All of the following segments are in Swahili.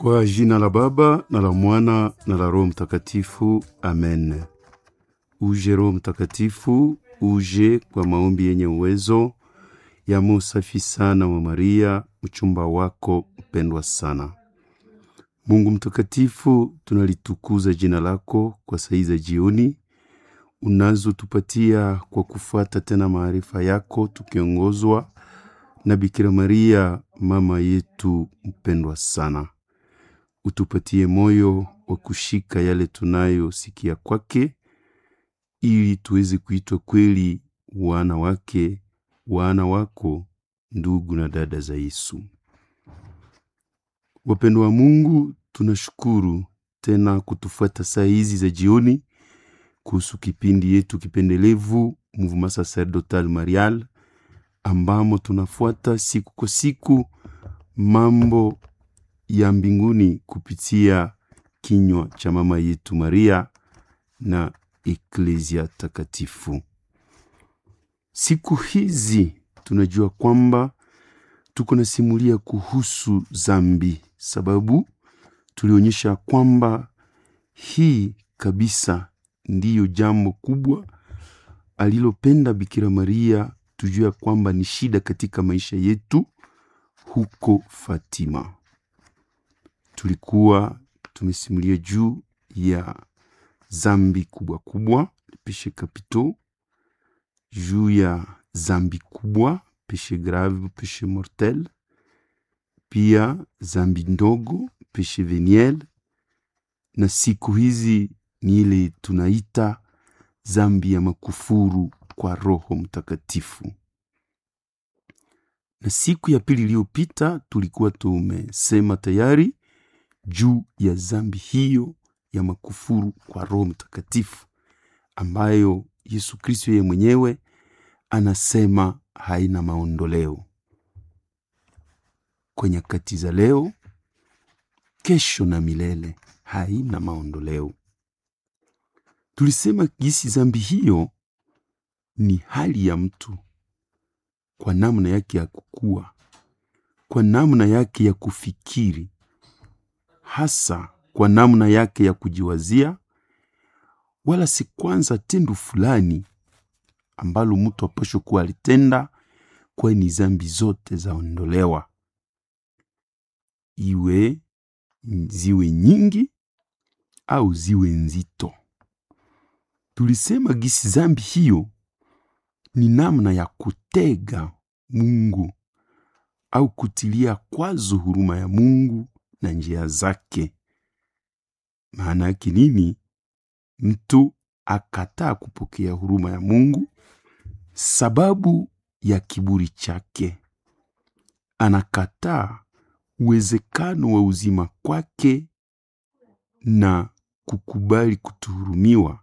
Kwa jina la Baba na la Mwana na la Roho Mtakatifu, amen. Uje Roho Mtakatifu, uje kwa maombi yenye uwezo ya musafi sana wa Maria, mchumba wako mpendwa sana. Mungu mtakatifu, tunalitukuza jina lako kwa saa za jioni unazotupatia kwa kufuata tena maarifa yako, tukiongozwa na Bikira Maria mama yetu mpendwa sana. Utupatie moyo wa kushika yale tunayosikia kwake, ili tuweze kuitwa kweli wana wake, wana wako, ndugu na dada za Yesu. Wapendwa wa Mungu, tunashukuru tena kutufuata saa hizi za jioni kuhusu kipindi yetu kipendelevu Mouvement Sacerdotal Marial, ambamo tunafuata siku kwa siku mambo ya mbinguni kupitia kinywa cha mama yetu Maria na Eklezia takatifu. Siku hizi tunajua kwamba tuko na simulia kuhusu zambi, sababu tulionyesha kwamba hii kabisa ndiyo jambo kubwa alilopenda Bikira Maria tujue kwamba ni shida katika maisha yetu huko Fatima. Tulikuwa tumesimulia juu ya zambi kubwa kubwa, peshe kapito, juu ya zambi kubwa, peshe grave, peshe mortel, pia zambi ndogo, peshe veniel, na siku hizi ni ile tunaita zambi ya makufuru kwa Roho Mtakatifu. Na siku ya pili iliyopita tulikuwa tumesema tayari juu ya zambi hiyo ya makufuru kwa Roho Mtakatifu ambayo Yesu Kristo yeye mwenyewe anasema haina maondoleo. Kwa nyakati za leo, kesho na milele, haina maondoleo. Tulisema jinsi zambi hiyo ni hali ya mtu kwa namna yake ya kukua, kwa namna yake ya kufikiri, hasa kwa namna yake ya kujiwazia, wala si kwanza tendo fulani ambalo mtu apasho kuwa alitenda, kwani zambi zote zaondolewa, iwe ziwe nyingi au ziwe nzito. Tulisema gisi zambi hiyo ni namna ya kutega Mungu au kutilia kwazo huruma ya Mungu na njia zake. Maana yake nini? Mtu akataa kupokea huruma ya Mungu sababu ya kiburi chake, anakataa uwezekano wa uzima kwake na kukubali kutuhurumiwa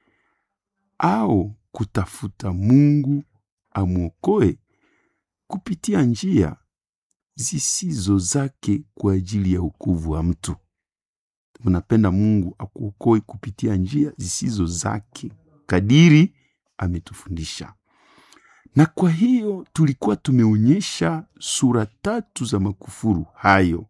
au kutafuta Mungu amwokoe kupitia njia zisizo zake kwa ajili ya ukuvu wa mtu. Unapenda Mungu akuokoe kupitia njia zisizo zake kadiri ametufundisha. Na kwa hiyo tulikuwa tumeonyesha sura tatu za makufuru hayo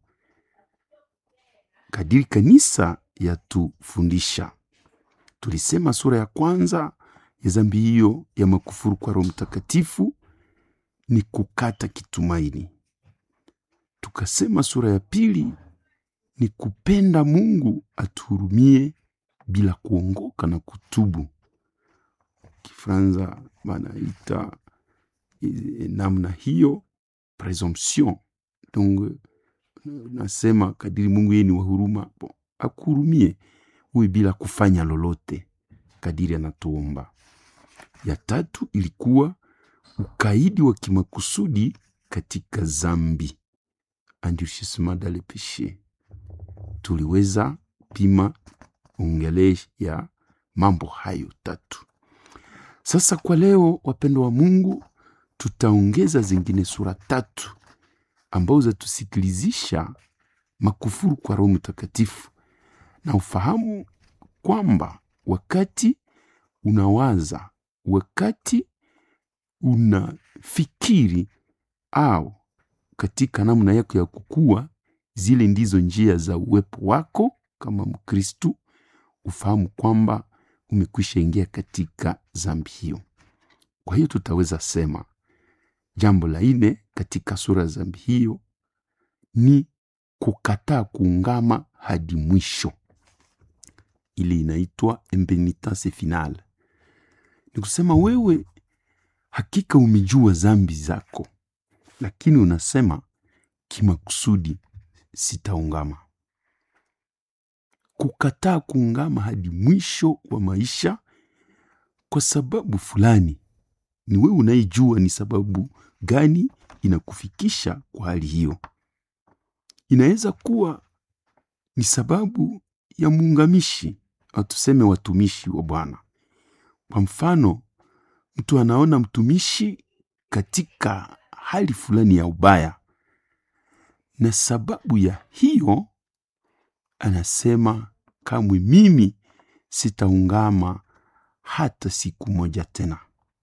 kadiri kanisa yatufundisha. Tulisema sura ya kwanza ya zambi hiyo ya makufuru kwa Roho Mtakatifu ni kukata kitumaini. Tukasema sura ya pili ni kupenda Mungu atuhurumie bila kuongoka na kutubu. Kifranza banaita e, namna hiyo presumption. Donc nasema kadiri Mungu yeye ni wa huruma, akuhurumie uwe bila kufanya lolote kadiri anatuomba. Ya tatu ilikuwa ukaidi wa kimakusudi katika zambi, endurcissement dans le péché. Tuliweza pima ongele ya mambo hayo tatu. Sasa kwa leo, wapendo wa Mungu, tutaongeza zingine sura tatu ambazo zatusikilizisha makufuru kwa Roho Mtakatifu na ufahamu kwamba wakati unawaza, wakati unafikiri au katika namna yako ya kukua zile ndizo njia za uwepo wako kama Mkristu, ufahamu kwamba umekwisha ingia katika dhambi hiyo. Kwa hiyo tutaweza sema jambo la nne katika sura ya dhambi hiyo ni kukataa kuungama hadi mwisho. Ile inaitwa impenitence finale, ni kusema wewe hakika umejua dhambi zako, lakini unasema kimakusudi sitaungama. Kukataa kuungama hadi mwisho wa maisha kwa sababu fulani, ni wewe unayejua ni sababu gani inakufikisha kwa hali hiyo. Inaweza kuwa ni sababu ya muungamishi au tuseme watumishi wa Bwana. Kwa mfano, mtu anaona mtumishi katika hali fulani ya ubaya, na sababu ya hiyo anasema kamwe mimi sitaungama hata siku moja tena.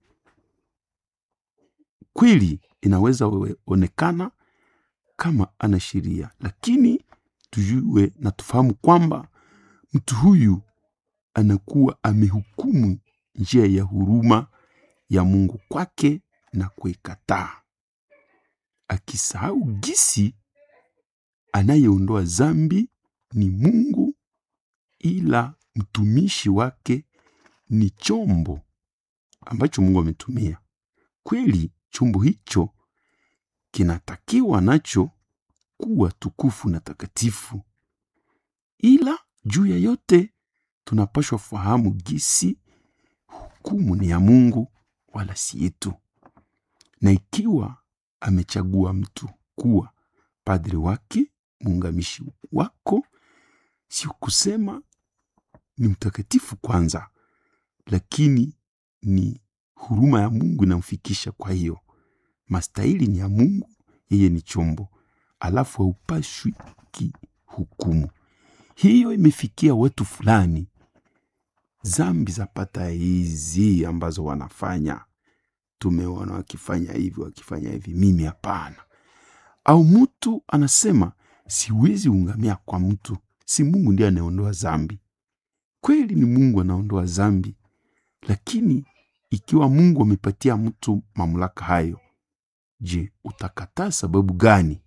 Kweli inaweza onekana kama ana sheria, lakini tujue na tufahamu kwamba mtu huyu anakuwa amehukumu njia ya huruma ya Mungu kwake na kuikataa, akisahau gisi anayeondoa dhambi ni Mungu, ila mtumishi wake ni chombo ambacho Mungu ametumia. Kweli chombo hicho kinatakiwa nacho kuwa tukufu na takatifu, ila juu ya yote tunapashwa fahamu gisi hukumu ni ya Mungu wala si yetu, na ikiwa amechagua mtu kuwa padri wake, muungamishi wako, sio kusema ni mtakatifu kwanza, lakini ni huruma ya Mungu inamfikisha. Kwa hiyo mastahili ni ya Mungu, yeye ni chombo, alafu haupashwi kihukumu. Hiyo imefikia watu fulani, zambi zapata hizi ambazo wanafanya, tumeona wakifanya hivi wakifanya hivi, mimi hapana. Au mtu anasema siwezi ungamia kwa mtu, si Mungu ndiye anaondoa zambi. Kweli ni Mungu anaondoa zambi, lakini ikiwa Mungu amepatia mtu mamlaka hayo, je, utakataa sababu gani?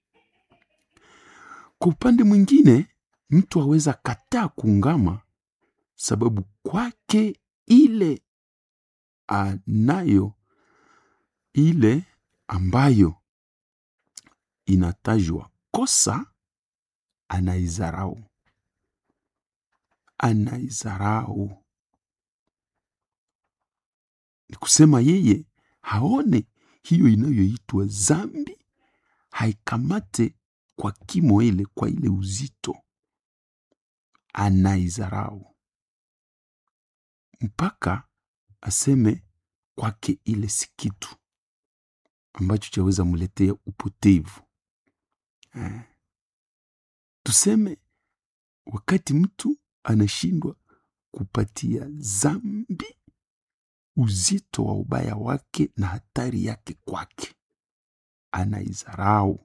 Kwa upande mwingine, mtu aweza kataa kuungama sababu kwake ile anayo ile ambayo inatajwa kosa, anaizarau anaizarau ni kusema yeye haone hiyo inayoitwa zambi, haikamate kwa kimo ile, kwa ile uzito, anaizarau mpaka aseme kwake ile si kitu ambacho chaweza mletea upotevu eh. Tuseme wakati mtu anashindwa kupatia zambi uzito wa ubaya wake na hatari yake kwake, anaizarau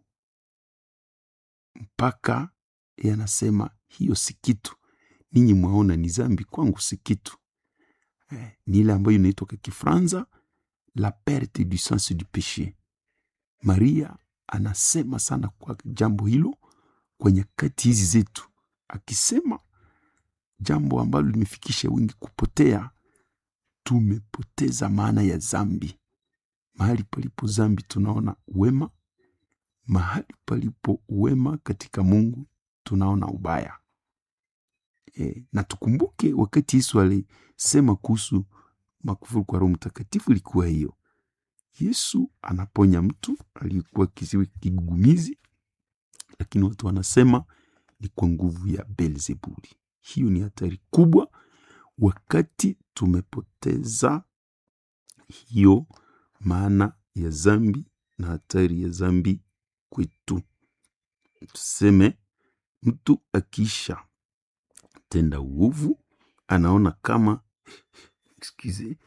mpaka yanasema hiyo si kitu, ninyi mwaona ni zambi, kwangu si kitu eh, ni ile ambayo inaitwa kwa Kifranza la perte du sens du peche. Maria anasema sana kwa jambo hilo kwa nyakati hizi zetu, akisema jambo ambalo limefikisha wengi kupotea. Tumepoteza maana ya zambi. Mahali palipo zambi tunaona uwema, mahali palipo uwema katika Mungu tunaona ubaya e, na tukumbuke wakati Yesu alisema kuhusu makufuru kwa Roho Mtakatifu ilikuwa hiyo. Yesu anaponya mtu aliyekuwa kiziwi kigugumizi, lakini watu wanasema ni kwa nguvu ya Beelzebuli. Hiyo ni hatari kubwa wakati tumepoteza hiyo maana ya zambi na hatari ya zambi kwetu. Tuseme mtu akiisha tenda uovu anaona kama excuse,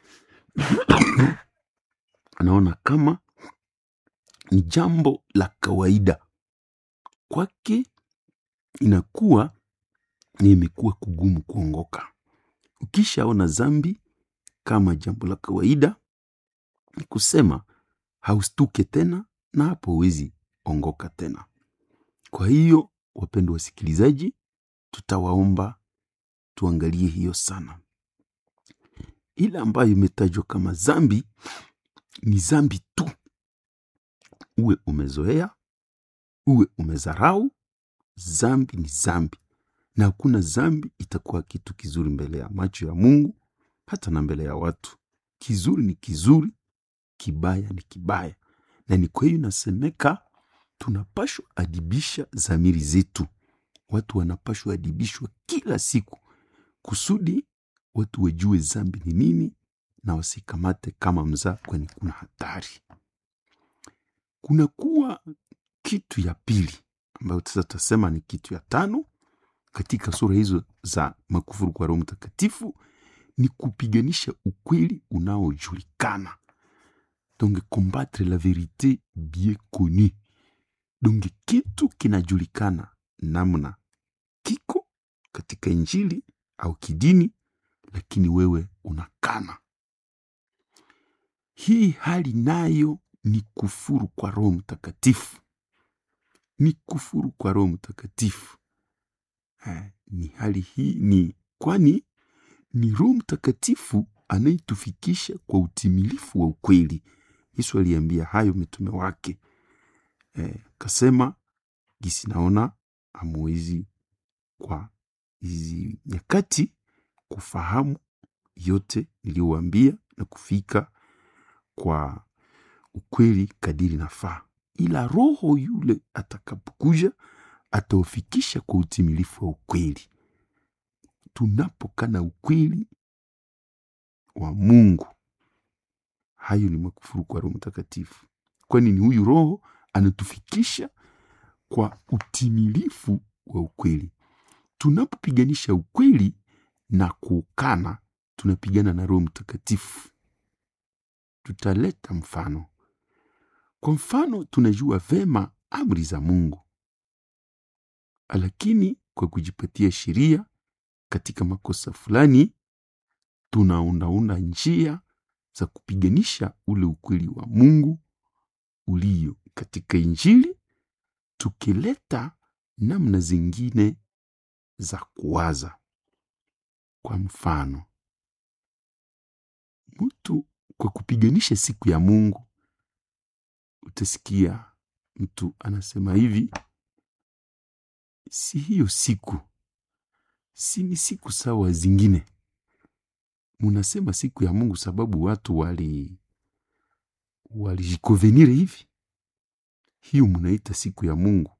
anaona kama ni jambo la kawaida kwake inakuwa ni imekuwa kugumu kuongoka. Ukishaona zambi kama jambo la kawaida, ni kusema haustuke tena na hapo huwezi ongoka tena. Kwa hiyo, wapendwa wasikilizaji, tutawaomba tuangalie hiyo sana. Ile ambayo imetajwa kama zambi ni zambi tu, uwe umezoea, uwe umezarau, zambi ni zambi, na hakuna zambi itakuwa kitu kizuri mbele ya macho ya Mungu, hata na mbele ya watu. Kizuri ni kizuri, kibaya ni kibaya, na ni kwa hiyo inasemeka tunapashwa adibisha zamiri zetu. Watu wanapashwa adibishwa kila siku kusudi watu wajue zambi ni nini na wasikamate kama mzaa, kwani kuna hatari. Kunakuwa kitu ya pili ambayo sasa tutasema ni kitu ya tano katika sura hizo za makufuru kwa Roho Mtakatifu, ni kupiganisha ukweli unaojulikana, donc combattre la verite bien connue. Donc kitu kinajulikana namna kiko katika Injili au kidini, lakini wewe unakana. Hii hali nayo ni kufuru kwa Roho Mtakatifu, ni kufuru kwa Roho Mtakatifu. Eh, ni hali hii ni kwani ni Roho Mtakatifu anayetufikisha kwa utimilifu wa ukweli. Yesu aliambia hayo mitume wake eh, kasema gisi naona amwezi kwa hizi nyakati kufahamu yote niliyowaambia na kufika kwa ukweli kadiri nafaa, ila Roho yule atakapokuja ataufikisha kwa utimilifu wa ukweli. Tunapokana ukweli wa Mungu, hayo ni makufuru kwa Roho Mtakatifu, kwani ni huyu Roho anatufikisha kwa utimilifu wa ukweli. Tunapopiganisha ukweli na kuukana, tunapigana na Roho Mtakatifu. Tutaleta mfano. Kwa mfano, tunajua vema amri za Mungu, lakini kwa kujipatia sheria katika makosa fulani, tunaundaunda njia za kupiganisha ule ukweli wa Mungu ulio katika Injili, tukileta namna zingine za kuwaza. Kwa mfano, mtu kwa kupiganisha siku ya Mungu, utasikia mtu anasema hivi, si hiyo siku, si ni siku sawa zingine. Munasema siku ya Mungu sababu watu wali walijikovenire hivi, hiyo munaita siku ya Mungu.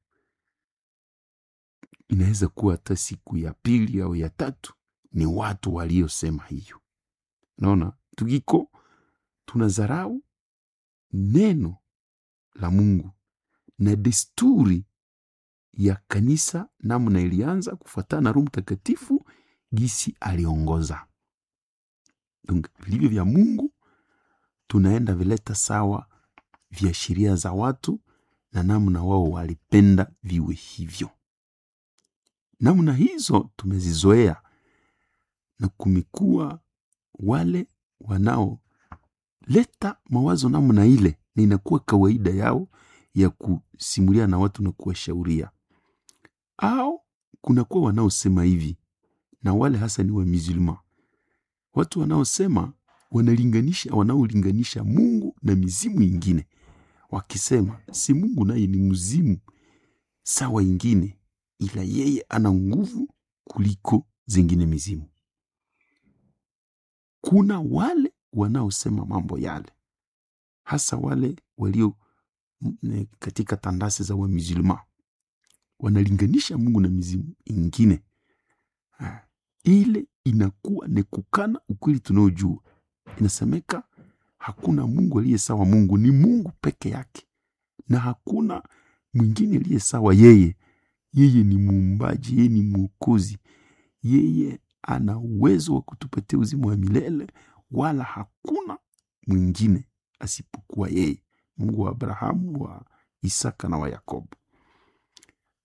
Inaweza kuwa hata siku ya pili au ya tatu, ni watu waliosema hiyo. Naona tukiko tunazarau neno la Mungu na desturi ya kanisa, namna ilianza kufuatana na Roho Mtakatifu gisi aliongoza. Donc vilivyo vya Mungu tunaenda vileta sawa vya sheria za watu na namna wao walipenda viwe hivyo. Namna hizo tumezizoea na kumekuwa wale wanaoleta mawazo namna ile, na inakuwa kawaida yao ya kusimulia na watu na kuwashauria, au kunakuwa wanaosema hivi, na wale hasa ni wa musulman, watu wanaosema wanalinganisha, wanaolinganisha Mungu na mizimu ingine, wakisema si Mungu naye ni mzimu sawa ingine, ila yeye ana nguvu kuliko zingine mizimu. Kuna wale wanaosema mambo yale, hasa wale walio mm, katika tandasi za wamizulma, wanalinganisha Mungu na mizimu ingine. Ha, ile inakuwa ni kukana ukweli tunaojua. Inasemeka hakuna Mungu aliye sawa Mungu, ni Mungu peke yake, na hakuna mwingine aliye sawa yeye. Yeye ni muumbaji, yeye ni mwokozi, yeye ana uwezo wa kutupatia uzima wa milele, wala hakuna mwingine asipokuwa yeye, Mungu wa Abrahamu, wa Isaka na wa Yakobo.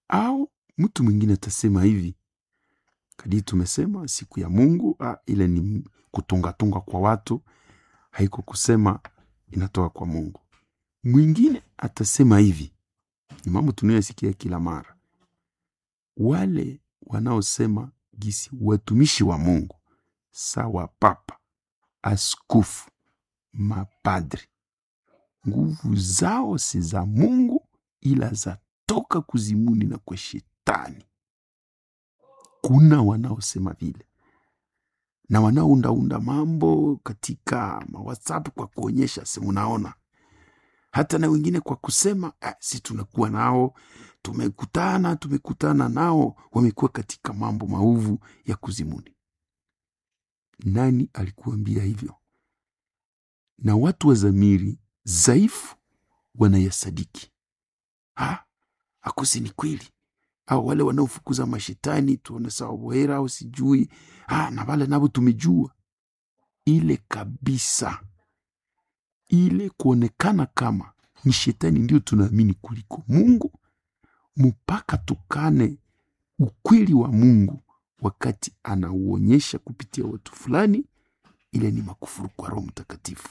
au mtu mwingine atasema hivi kadii tumesema siku ya mungu ah, ile ni kutungatunga kwa watu haiko kusema inatoka kwa mungu mwingine atasema hivi ni mambo tunayosikia kila mara wale wanaosema gisi watumishi wa mungu sawa papa askofu mapadri nguvu zao si za mungu ila zatoka kuzimuni na kwa shetani kuna wanaosema vile na wanaoundaunda mambo katika mawhatsapp kwa kuonyesha si munaona hata na wengine kwa kusema ah, si tunakuwa nao tumekutana tumekutana nao wamekuwa katika mambo maovu ya kuzimuni nani alikuambia hivyo na watu wa zamiri dhaifu wanayasadiki ha akosi ni kweli au wale wanaofukuza mashetani tuone sawa bwera au sijui ah, na wale navo tumejua ile kabisa ile kuonekana kama ni shetani ndio tunaamini kuliko mungu mpaka tukane ukweli wa mungu wakati anauonyesha kupitia watu fulani ile ni makufuru kwa roho mtakatifu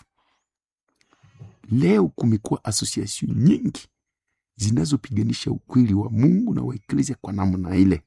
leo kumekuwa association nyingi zinazopiganisha ukweli wa mungu na waeklesia kwa namna ile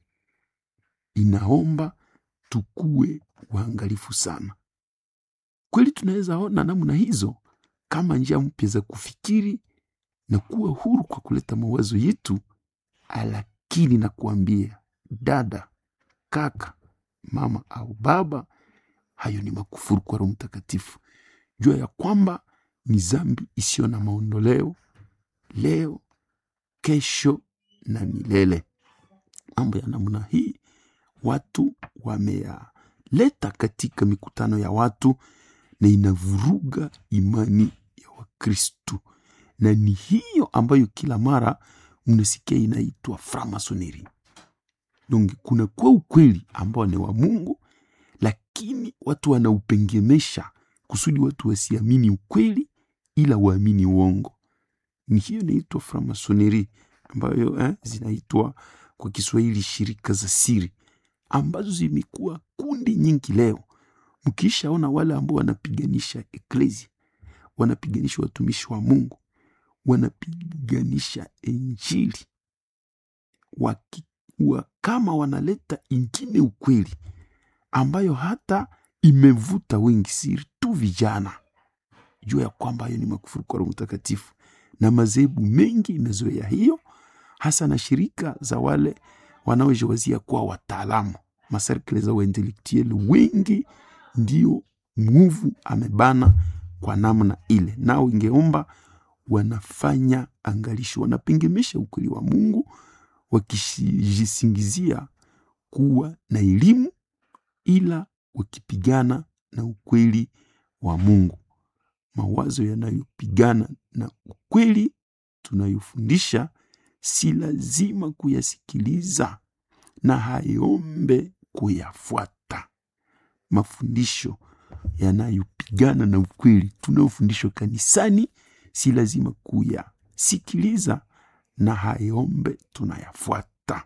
inaomba tukuwe waangalifu sana kweli tunaweza ona namna hizo kama njia mpya za kufikiri na kuwa huru kwa kuleta mawazo yetu lakini nakuambia dada kaka mama au baba hayo ni makufuru kwa roho mtakatifu jua ya kwamba ni zambi isiyo na maondoleo leo kesho na milele mambo ya namna hii watu wameyaleta katika mikutano ya watu na inavuruga imani ya wakristu na ni hiyo ambayo kila mara mnasikia inaitwa framasoneri donc kuna kwa ukweli ambao ni wa mungu lakini watu wanaupengemesha kusudi watu wasiamini ukweli ila waamini uongo ni hiyo inaitwa framasoneri ambayo eh, zinaitwa kwa kiswahili shirika za siri ambazo zimekuwa kundi nyingi leo mkishaona wale ambao wanapiganisha eklesia wanapiganisha watumishi wa mungu wanapiganisha injili waki, wa, kama wanaleta ingine ukweli ambayo hata imevuta wengi siri tu vijana jua ya kwamba hayo ni makufuru kwa roho mtakatifu na madhehebu mengi imezoea hiyo hasa na shirika za wale wanaojawazia kuwa wataalamu maserkle za waintelektueli wengi ndio nguvu amebana kwa namna ile nao ingeomba wanafanya angalisho wanapengemesha ukweli wa mungu wakijisingizia kuwa na elimu ila wakipigana na ukweli wa mungu mawazo yanayopigana na ukweli tunayofundisha si lazima kuyasikiliza na hayombe kuyafuata mafundisho yanayopigana na ukweli tunayofundishwa kanisani si lazima kuyasikiliza na hayombe tunayafuata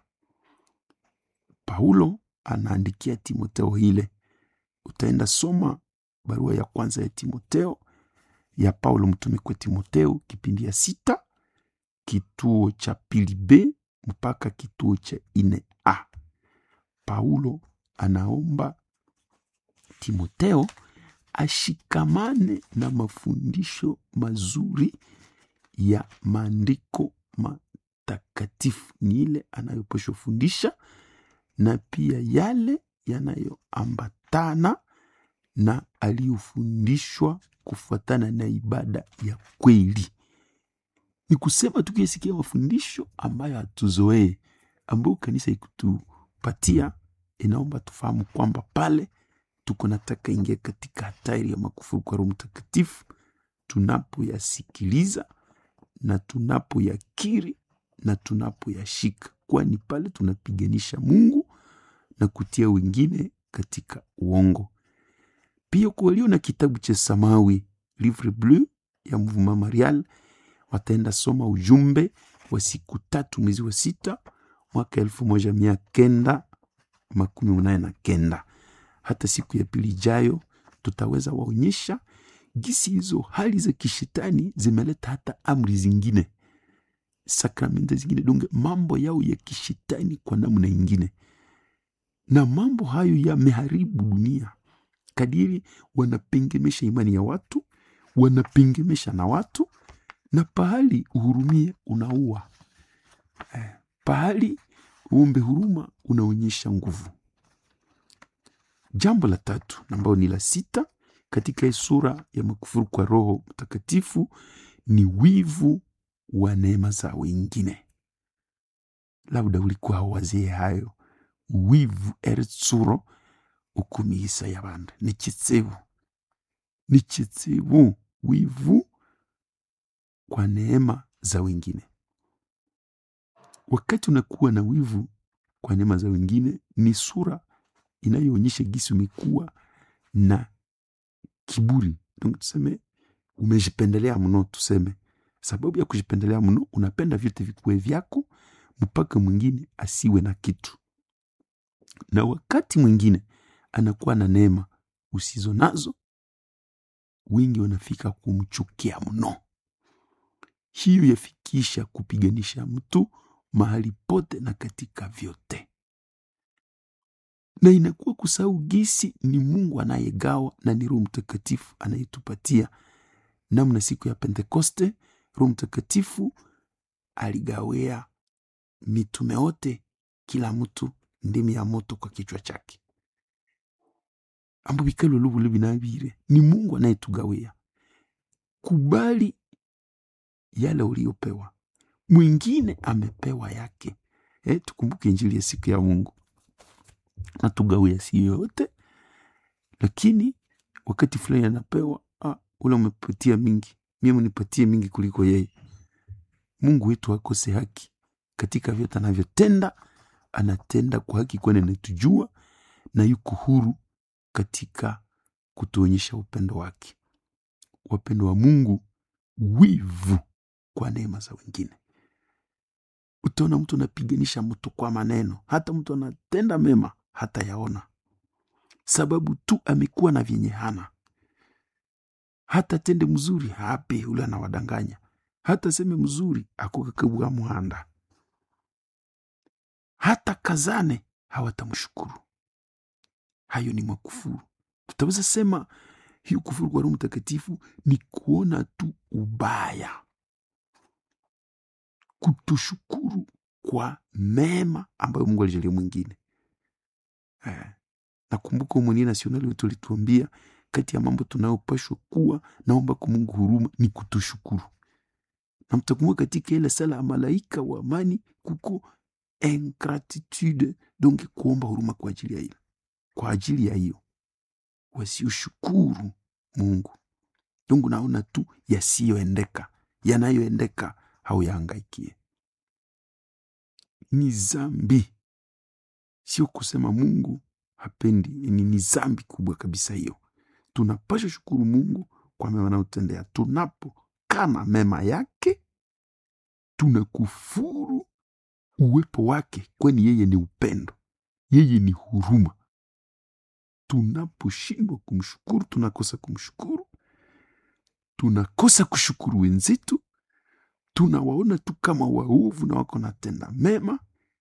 paulo anaandikia timoteo ile utaenda soma barua ya kwanza ya timoteo ya paulo mtume kwa timoteo kipindi ya sita kituo cha pili b mpaka kituo cha ine a paulo anaomba timoteo ashikamane na mafundisho mazuri ya maandiko matakatifu ni ile anayopashwa fundisha na pia yale yanayoambatana na aliyofundishwa kufuatana na ibada ya kweli ni kusema tukiyasikia mafundisho ambayo hatuzoee ambayo kanisa ikutupatia inaomba tufahamu kwamba pale tuko nataka ingia katika hatari ya makufuru kwa roho mtakatifu tunapoyasikiliza na tunapoyakiri na tunapoyashika kwani pale tunapiganisha mungu na kutia wengine katika uongo pia kwa walio na kitabu cha samawi livre bleu ya mouvement marial wataenda soma ujumbe wa siku tatu mwezi wa sita mwaka elfu moja mia kenda makumi munane na kenda. Hata siku ya pili ijayo tutaweza waonyesha gisi hizo hali za kishetani zimeleta hata amri zingine, sakramenta zingine, donge mambo yao ya kishetani kwa namna ingine, na mambo hayo yameharibu dunia kadiri wanapengemesha imani ya watu, wanapengemesha na watu, na pahali uhurumie unaua eh, pahali uombe huruma unaonyesha nguvu. Jambo la tatu ambayo ni la sita katika hii sura ya makufuru kwa Roho Mtakatifu ni wivu wa neema za wengine. Labda ulikuwa hauwazie hayo. Wivu eritsuro ukumihisa y'abandi ni kitsibu, ni kitsibu, wivu kwa neema za wengine. Wakati unakuwa na wivu kwa neema za wengine, ni sura inayoonyesha gisi umekuwa na kiburi. Donc tuseme umejipendelea mno, tuseme sababu ya kujipendelea mno, unapenda vyote vikuwe vyako mpaka mwingine asiwe na kitu, na wakati mwingine anakuwa na neema usizo nazo, wengi wanafika kumchukia mno. Hiyo yafikisha kupiganisha mtu mahali pote na katika vyote, na inakuwa kusahau gisi ni Mungu anayegawa na ni Roho Mtakatifu anayetupatia. Namna siku ya Pentekoste Roho Mtakatifu aligawea mitume wote, kila mtu ndimi ya moto kwa kichwa chake, ambo bikalo lubule binabire. Ni Mungu anayetugawia. Kubali yale uliopewa, mwingine amepewa yake. Eh, tukumbuke Injili ya siku ya Mungu natugawia si yote, lakini wakati fulani anapewa ah, ule umepatia mingi, mimi nipatie mingi kuliko yeye. Mungu wetu akose haki katika vyote anavyotenda, anatenda kwa haki, kwani anatujua na yuko huru katika kutuonyesha upendo wake. Wapendo wa Mungu, wivu kwa neema za wengine. Utaona mtu anapiganisha mtu kwa maneno, hata mtu anatenda mema hata yaona, sababu tu amekuwa na vyenye hana. Hata tende mzuri hape, ule anawadanganya. Hata seme mzuri akukakabwa muhanda, hata kazane hawatamshukuru. Hayo ni makufuru. Tutaweza sema hiyo kufuru kwa Roho Mtakatifu ni kuona tu ubaya, kutushukuru kwa mema ambayo Mungu alijalia mwingine. Eh, nakumbuka Umonia Nasionali wetu alituambia kati ya mambo tunayopashwa kuwa naomba kwa Mungu huruma ni kutushukuru, na mtakumbuka katika ile sala ya malaika wa amani kuko ingratitude, donc kuomba huruma kwa ajili ya ile, kwa ajili ya hiyo wasioshukuru Mungu. Donc naona tu yasiyoendeka, yanayoendeka hauyahangaikie. Ni zambi, sio kusema Mungu hapendi, ni, ni zambi kubwa kabisa hiyo. Tunapasha shukuru Mungu kwa mema anayotendea. Tunapokana mema yake, tunakufuru uwepo wake, kwani yeye ni upendo, yeye ni huruma. Tunaposhindwa kumshukuru, tunakosa kumshukuru, tunakosa kushukuru wenzetu, tunawaona tu kama waovu na wako natenda mema,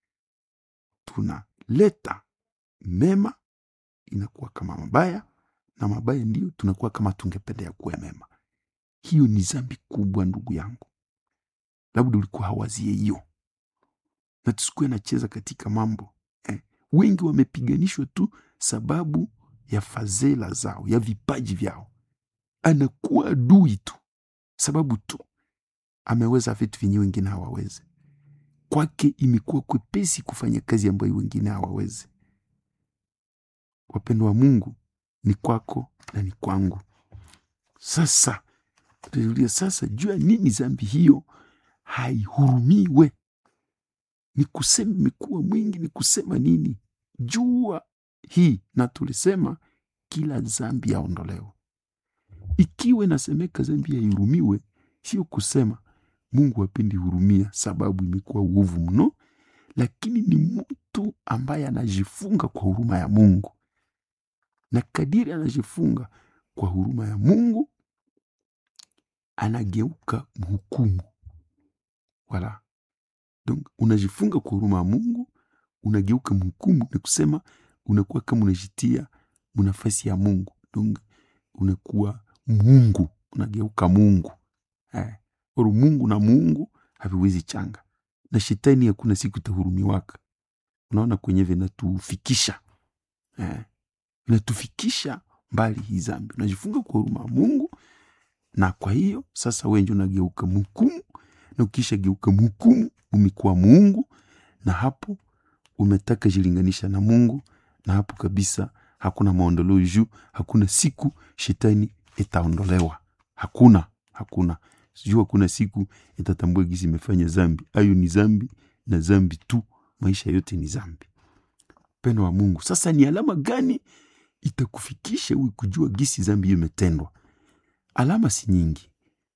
tunaleta mema inakuwa kama mabaya na mabaya ndiyo tunakuwa kama tungependea kuwa mema. Hiyo ni zambi kubwa, ndugu yangu, labda ulikuwa hawazie hiyo, na tusikuwe nacheza katika mambo eh. Wengi wamepiganishwa tu sababu ya fadhila zao, ya vipaji vyao. Anakuwa adui tu sababu tu ameweza vitu vyenye wengine hawawezi. Kwake imekuwa kwepesi kufanya kazi ambayo wengine hawawezi. Wapendo wa Mungu, ni kwako na ni kwangu. Sasa tujulia sasa, jua nini zambi hiyo haihurumiwe? Ni kusema imekuwa mwingi, ni kusema nini? Jua hii, na tulisema kila zambi yaondolewa. Ikiwa inasemeka zambi haihurumiwe, sio kusema Mungu hapendi hurumia sababu imekuwa uovu mno, lakini ni mtu ambaye anajifunga kwa huruma ya Mungu, na kadiri anajifunga kwa huruma ya Mungu anageuka mhukumu. Wala donc unajifunga kwa huruma ya Mungu, unageuka mhukumu, ni kusema unakuwa kama unajitia munafasi ya Mungu, donc unakuwa Mungu, unageuka Mungu eh. Oru Mungu na Mungu haviwezi changa, na shetani hakuna siku itahurumiwaka. Unaona kwenye vinatufikisha eh, vinatufikisha mbali hii zambi. Unajifunga kwa huruma ya Mungu, na kwa hiyo sasa wewe ndio unageuka mhukumu, na ukisha geuka mhukumu umekuwa Mungu, na hapo umetaka jilinganisha na Mungu, na hapo kabisa hakuna maondoleo juu, hakuna siku shetani itaondolewa, hakuna hakuna sijui hakuna siku itatambua gisi imefanya zambi. Ayo ni zambi na zambi tu, maisha yote ni zambi. Pendo wa Mungu, sasa ni alama gani itakufikisha uwe kujua gisi zambi hiyo imetendwa? Alama si nyingi,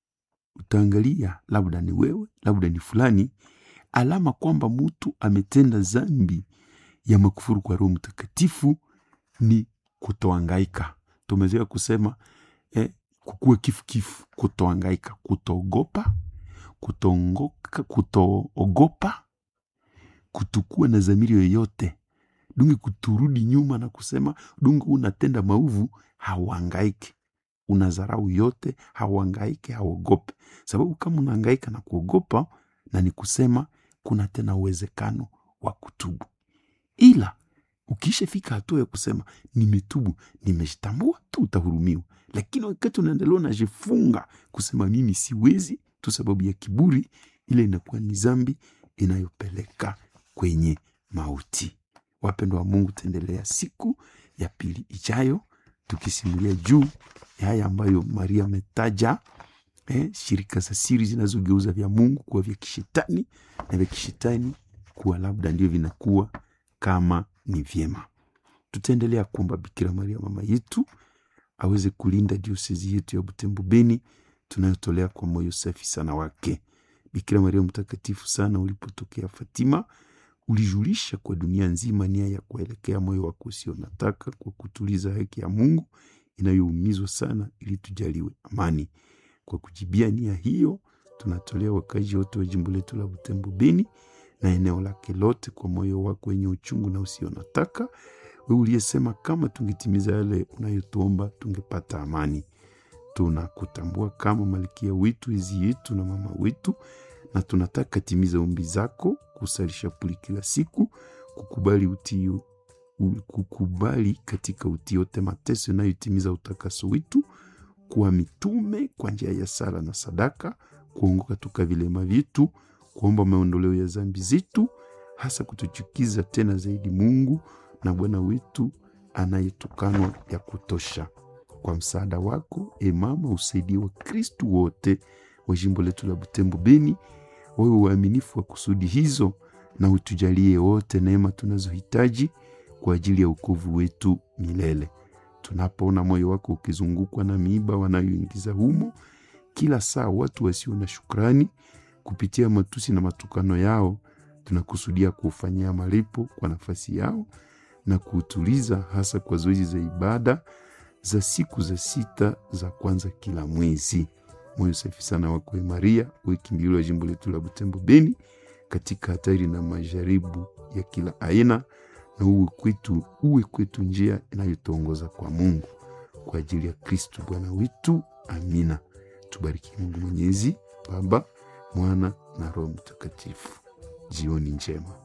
utaangalia labda ni wewe, labda ni fulani. Alama kwamba mtu ametenda zambi ya makufuru kwa Roho Mtakatifu ni kutoangaika. Tumezoea kusema eh, kukuwa kifukifu, kutoangaika, kutoogopa, kutoongoka, kutoogopa, kutokuwa na dhamiri yoyote dungi, kuturudi nyuma na kusema dungi, unatenda maovu hauangaike, unazarau yote, hauangaike, hauogope. Sababu kama unaangaika na kuogopa, na ni kusema kuna tena uwezekano wa kutubu, ila ukishafika hatua ya kusema nimetubu, nimejitambua tu, utahurumiwa. Lakini wakati unaendelea unajifunga kusema mimi siwezi tu sababu ya kiburi, ile inakuwa ni zambi inayopeleka kwenye mauti. Wapendwa wa Mungu, taendelea siku ya pili ijayo tukisimulia juu ya haya ambayo Maria ametaja, eh, shirika za siri zinazogeuza vya Mungu kuwa vya kishetani na vya kishetani kuwa labda ndio vinakuwa kama ni vyema. Tutaendelea kuomba Bikira Maria mama yetu aweze kulinda diosezi yetu ya Butembo Beni tunayotolea kwa moyo safi sana wake. Bikira Maria mtakatifu sana, ulipotokea Fatima ulijulisha kwa dunia nzima nia ya kuelekea moyo wako usio nataka kwa kutuliza haki ya Mungu inayoumizwa sana, ili tujaliwe amani. Kwa kujibia nia hiyo, tunatolea wakazi wote wa jimbo letu la Butembo Beni na eneo lake lote kwa moyo wako wenye uchungu na usio nataka, wewe uliyesema kama tungetimiza yale unayotuomba tungepata amani. Tunakutambua kama malkia wetu, ezi yetu na mama wetu, na tunataka timiza ombi zako, kusalisha puli kila siku, kukubali utii, kukubali katika utii yote mateso inayotimiza utakaso wetu, kuwa mitume kwa njia ya sala na sadaka, kuongoka toka vilema vyetu, kuomba maondoleo ya zambi zetu, hasa kutuchukiza tena zaidi Mungu na Bwana wetu anayetukanwa ya kutosha. Kwa msaada wako e mama, usaidie wa Kristu wote wa jimbo letu la Butembo Beni, wawe waaminifu wa kusudi hizo, na utujalie wote neema tunazohitaji kwa ajili ya ukovu wetu milele. Tunapoona moyo wako ukizungukwa na miiba wanayoingiza humo kila saa watu wasio na shukrani, kupitia matusi na matukano yao, tunakusudia kuufanyia malipo kwa nafasi yao na kuutuliza, hasa kwa zoezi za ibada za siku za sita za kwanza kila mwezi. Moyo safi sana wako Maria, uwe kimbilio la jimbo letu la Butembo Beni katika hatari na majaribu ya kila aina, na uwe kwetu, uwe kwetu njia inayotuongoza kwa Mungu, kwa ajili ya Kristu Bwana wetu. Amina. Tubariki Mungu Mwenyezi, Baba, Mwana na Roho Mtakatifu. Jioni njema.